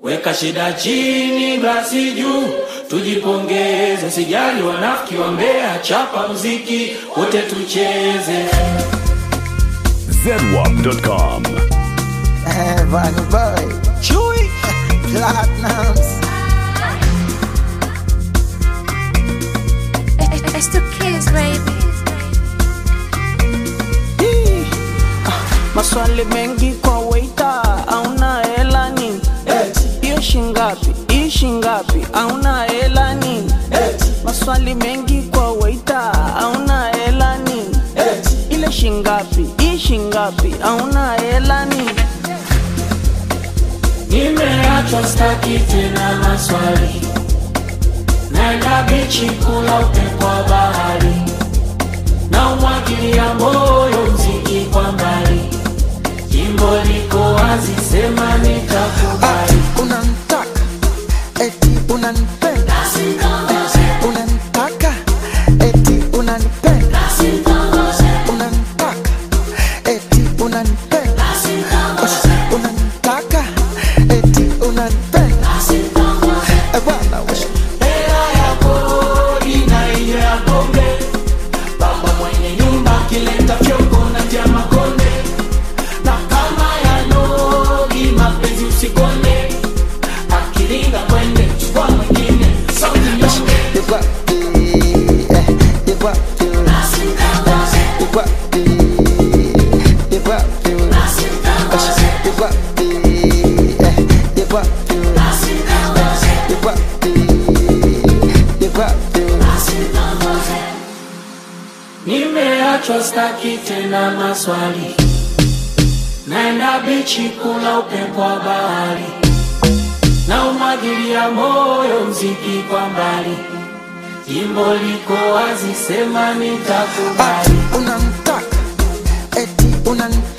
Weka shida chini, glasi juu, tujipongeze. Sijali wanafiki wa Mbeya, chapa muziki wote tucheze. zedwap.com. Vanny Boy, Chewy, Platinums. It's the kids, baby. Hii, ah, Maswali mengi kwa waita, auna hela nini? Hiyo shingapi? Hii shingapi? Auna hela nini? Maswali mengi kwa waita, auna hela nini? Ile shingapi? Hii shingapi? Auna hela nini? Nimeachwa staki tena maswali, naenda bichi kula upepo wa bahari, na umwagilia moyo mziki kwa mbali, jimbo liko wazi, sema nitakubali. Unanitaka, eti unanipenda. Unanitaka, eti unanipenda. Unanitaka, eti unanipenda. Unanitaka, eti unanipenda. Eh, bwana, we. Hela ya kodi na ile ya pombe, baba mwenye nyumba akileta fyoko na tia makonde, na kama ya nogi mapenzi usikonde, akilinga kwende chukua mwingine sauti nyonge. You got the, eh, you got the, you got the, you got the, you got the, eh, you got the, you got the, you got the. Nimeachwa staki tena maswali, naenda bichi kula upepo wa bahari, na umwagilia moyo mziki kwa mbali, jimbo liko wazi, sema nitakubali. Ati unanitaka, eti unanipenda.